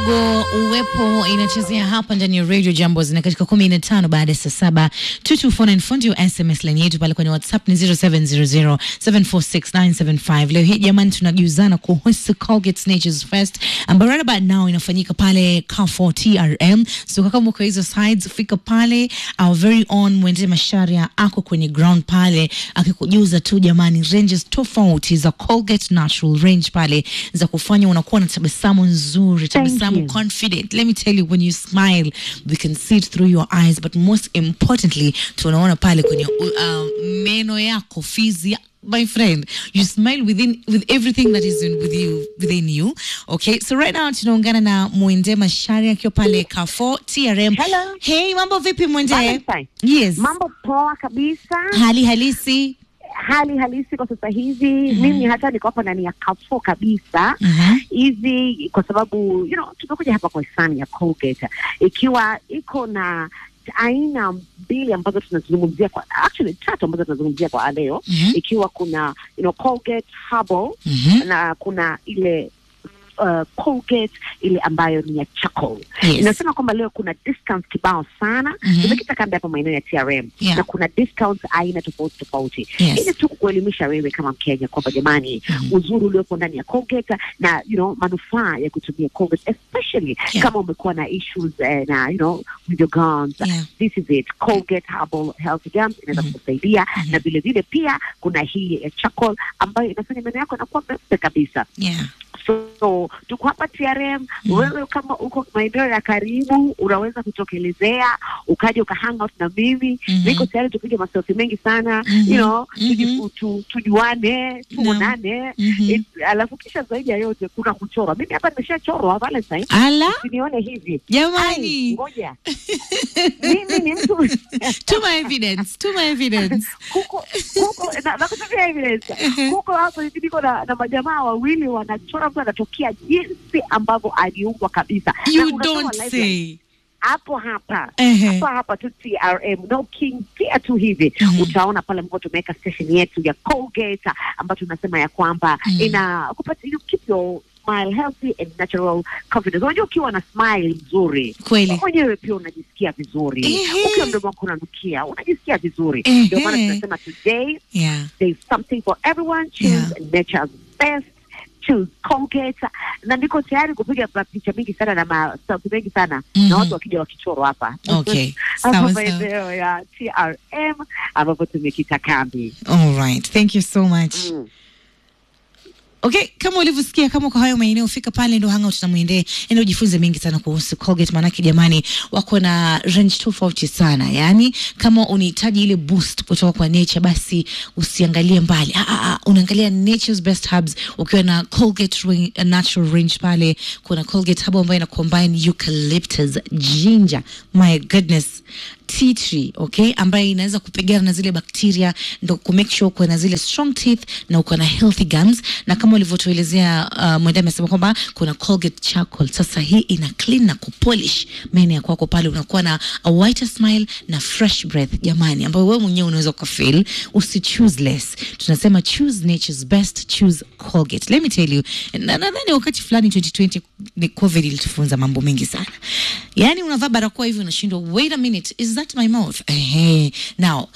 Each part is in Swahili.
kidogo uwepo inachezea hapa ndani ya radio jambo zina katika kumi na tano baada ya saa saba tutufonanfundi sms line yetu pale kwenye whatsapp ni 0700746975 leo hii jamani tunajuzana kuhusu colgate natures fest ambayo right about now inafanyika pale Carrefour trm so kama uko hizo sides fika pale our very own mwende masharia ako kwenye ground pale akikujuza tu jamani ranges tofauti za colgate natural range pale za kufanya unakuwa na tabasamu nzuri tabasamu you. confident let me tell you when you smile we can see it through your eyes but most importantly tunaona pale kwenye uh, meno yako fizi ya my friend you smile within with everything that is in, with you within you okay so right now tunaungana na mwende mashari akiwa pale Carrefour trm Hello. hey mambo vipi mwende Valentine. yes Mambo poa kabisa, hali halisi hali halisi kwa sasa hivi. Mimi hata niko hapa ndani ya Carrefour kabisa Mhm. hivi kwa sababu you know, tumekuja hapa kwa hisani ya Colgate ikiwa iko na aina mbili ambazo tunazungumzia kwa actually tatu ambazo tunazungumzia kwa leo Mhm. ikiwa kuna you know, Colgate Herbal Mhm. na kuna ile uh, Colgate ile ambayo ni ya charcoal. Yes. Inasema kwamba leo kuna discounts kibao sana Mhm. tumekita kambi hapa maeneo ya TRM Yeah. na kuna discounts aina tofauti tofauti Yes. ili tu kuelimisha wewe kama Mkenya kwamba jamani, Mhm. uzuri uliopo ndani ya Colgate na you know manufaa ya kutumia Colgate especially Yeah. kama umekuwa na issues eh, na you know with your gums Yeah. this is it Colgate Herbal Health Gums inaweza Mhm. kukusaidia Mhm. na vile vile pia kuna hii ya charcoal ambayo inafanya meno yako yanakuwa meupe kabisa yeah so tuko hapa TRM. Wewe kama uko maeneo ya karibu, unaweza kutokelezea ukaja uka hang out na mimi Mhm. niko tayari tupige maselfie mengi sana Mhm. you know Mhm. tuji- tu, tujuane tuonane Mhm. It- alafu kisha zaidi ya yote kuna kuchora. Mimi hapa nimeshachorwa Valentine, ala usinione hivi Ai, jamani ngoja mimi ni mtu tuma evidence tuma evidence kuko kuko na, na kutumia evidence kuko hapo hivi niko na, na majamaa wawili wanachora mtu anatokea jinsi ambavyo aliumbwa kabisa Na you unasoma don't live say hapo hapa Ehe. hapa hapa tu TRM na ukiingia tu hivi Mhm. utaona pale ambapo tumeweka station yetu ya Colgate ambayo tunasema ya kwamba Mhm. ina kupatia you keep your smile healthy and natural confidence. Unajua ukiwa na smile nzuri kweli mwenyewe pia unajisikia vizuri, Ehe. ukiwa mdomo wako unanukia unajisikia vizuri. Ehe. Ndio maana tunasema today yeah there's something for everyone. Choose Yeah. nature's best. Choose Colgate. Na niko tayari kupiga pa- picha mingi sana na maselfie mengi sana Mhm. na watu wakija wakichorwa hapa okay hapa sawa sawa maeneo ya TRM ambapo tumekita kambi. all right thank you so much Mm. Okay, kama ulivyosikia, kama uko hayo maeneo, fika pale ndo hangout na mwendee, enda ujifunze mengi sana kuhusu Colgate, maanake jamani, wako na range tofauti sana. Yani kama unahitaji ile boost kutoka kwa nature, basi usiangalie mbali, ah, ah, ah, unaangalia nature's best herbs. Ukiwa na Colgate ring, uh, natural range pale, kuna Colgate herbal ambayo ina combine eucalyptus, ginger, my goodness tea tree okay, ambayo inaweza kupigana na zile bakteria, ndo ku make sure uko na zile strong teeth na uko na healthy gums, na kama ulivyotuelezea uh, mwenda amesema kwamba kuna Colgate charcoal. Sasa hii ina clean na kupolish meno ya kwako pale, unakuwa na a whiter smile na fresh breath, jamani, ambayo wewe mwenyewe unaweza ukafeel. Usi choose less, tunasema choose nature's best, choose Colgate. Let me tell you, na nadhani wakati fulani 2020 ni COVID ilitufunza mambo mengi sana. Yani unavaa barakoa hivi unashindwa, wait a minute, is that my mouth? Ehe. Now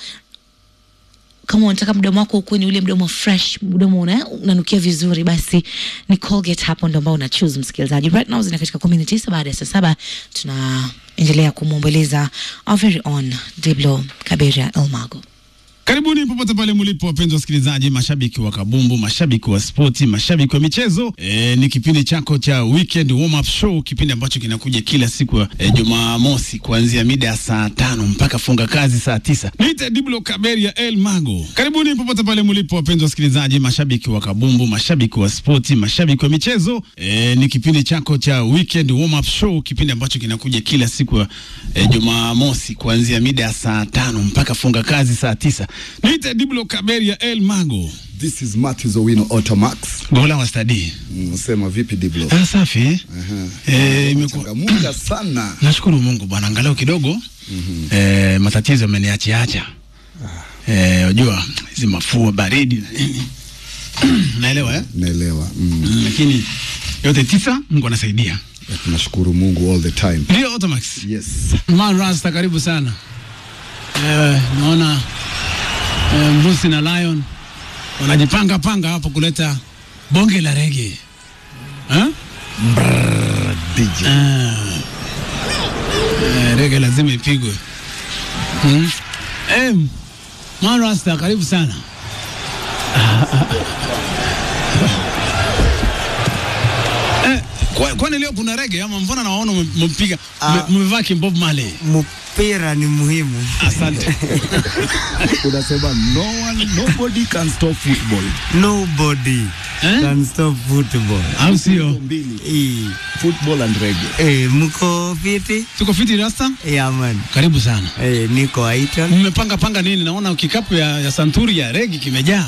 kama unataka mdomo wako ukuwe ni ule mdomo fresh, mdomo una, unanukia vizuri, basi ni Colgate hapo ndo ambao una choose msikilizaji. Right now zina katika kumi na tisa baada ya saa saba tunaendelea kumwomboleza our very own Diblo Kaberia Elmago. Karibuni popote pale mlipo, wapenzi wasikilizaji, mashabiki wa kabumbu, mashabiki wa spoti, mashabiki wa michezo. E, ni kipindi chako cha weekend warm up show, kipindi ambacho kinakuja kila siku ya e, Jumamosi kuanzia mida ya saa tano mpaka funga kazi saa tisa. Niite Diblo Kaberia El Mago. Karibuni popote pale mlipo, wapenzi wasikilizaji, mashabiki wa kabumbu, mashabiki wa spoti, mashabiki wa michezo. E, ni kipindi chako cha weekend warm up show, kipindi ambacho kinakuja kila siku ya e, Jumamosi kuanzia mida ya saa tano mpaka funga kazi saa tisa. Niite Diblo Kaberia El Mago. This is Matthews Owino Automax. Gola wa stadi. Mm, Sema vipi Diblo? Ah, safi. eh? Aha. Eh, imekuwa Changamuka sana. nashukuru Mungu bwana, angalau kidogo eh, matatizo yameniachiacha. Eh, unajua hizi mafua baridi na nini. Naelewa eh? Naelewa. Mm. Mm, lakini yote tisa Mungu anasaidia. tunashukuru Mungu all the time. Ndio Automax. Yes. Man Rasta, karibu sana. Eh, naona eh, Mbusi na Lion wanajipanga panga hapo kuleta bonge la rege eh? DJ. Ah. Eh, rege lazima ipigwe hmm? eh, Man Rasta, karibu sana. Eh, kwa- kwani leo kuna rege ama mbona nawaona mmepiga Ah. mmevaa kimbob Marley? mpira ni muhimu. Asante. Unasema no one, nobody can stop football. Nobody Eh? can stop football. Au sio? Mbili. Eh, Football and reggae. eh, mko fiti? Tuko fiti Rasta? Yeah, man. Karibu sana. Eh, niko Aiton. Mmepanga panga nini? Naona kikapu ya, ya santuri ya regi kimejaa.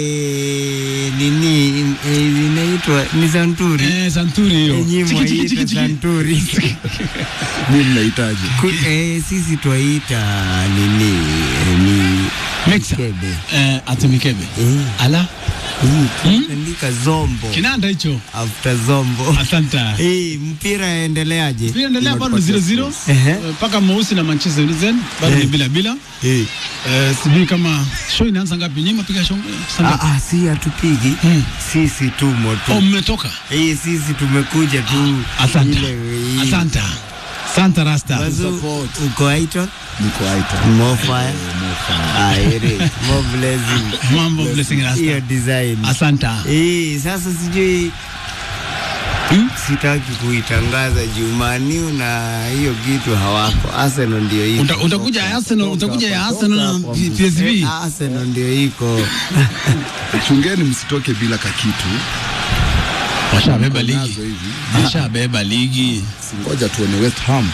Eh, nini eh, inaitwa ni Santuri. Eh, santuri hiyo. Nyinyi Chiki, chiki, chiki, mwaita chiki. Santuri. Mimi mnahitaji. Ku- eh, sisi twaita nini eh, ni Mixa. kebe. Eh, ati mikebe. Eh, Ala, hii tunaandika zombo kinanda hicho. after zombo. Asante. Eh, mpira endeleaje? Pia endelea bado ni 0-0. Ehe. Eh, Mpaka mweusi na Manchester United bado ni Eh. bila bila. Eh. Eh, sijui kama show inaanza ngapi? Nyinyi mpiga show saa Ah, ngapi? ah, si hatupigi Hmm. sisi tumo tu Oh, mmetoka. Eh, sisi tumekuja tu Asante. ile- ile- Asante. Asante Rasta. Wazu, uko Aiton? Niko Aiton. More fire. Ah, ere. More blessing. Mambo blessing Hiyo Rasta. design. Asante. Eh, sasa sijui Hmm? sitaki kuitangaza Jumaniu na hiyo kitu hawako. Arsenal ndio iko. Uta, utakuja ya Arsenal, utakuja ya Arsenal na P- PSV. Eh, Arsenal ndio iko. Chungeni msitoke bila kakitu. Washabeba ligi. Nazo hivi. Washabeba ligi. Singoja tuone West Ham.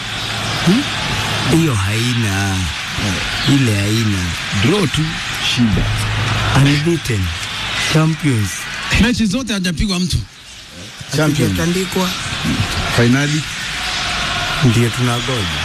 Hiyo haina. Ile haina. Draw tu shida. Unbeaten. Champions. Mechi zote hajapigwa mtu. Champion. Hatujatandikwa. Finali Ndio tunagoja.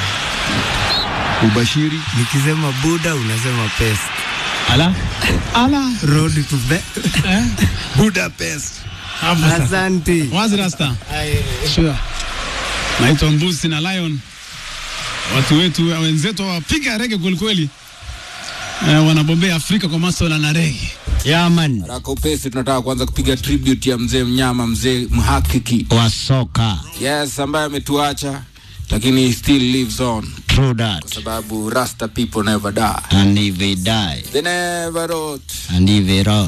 ubashiri Nikisema Buda unasema pest. Ala. Ala. Road to the Eh? Budapest. Hapo sasa. Asante. Wazi Rasta. Sure. Naitwa Mbusi na Lion. Watu wetu wenzetu wapiga rege kwelikweli. Eh, wanabombea Afrika kwa masuala na rege. Yeah, man. Haraka upesi, tunataka kuanza kupiga tribute ya mzee mnyama, mzee mhakiki, Wa soka. yes, ambaye ametuacha lakini he still lives on, True that. sababu rasta people never die, And if they die, they never rot. and if they rot,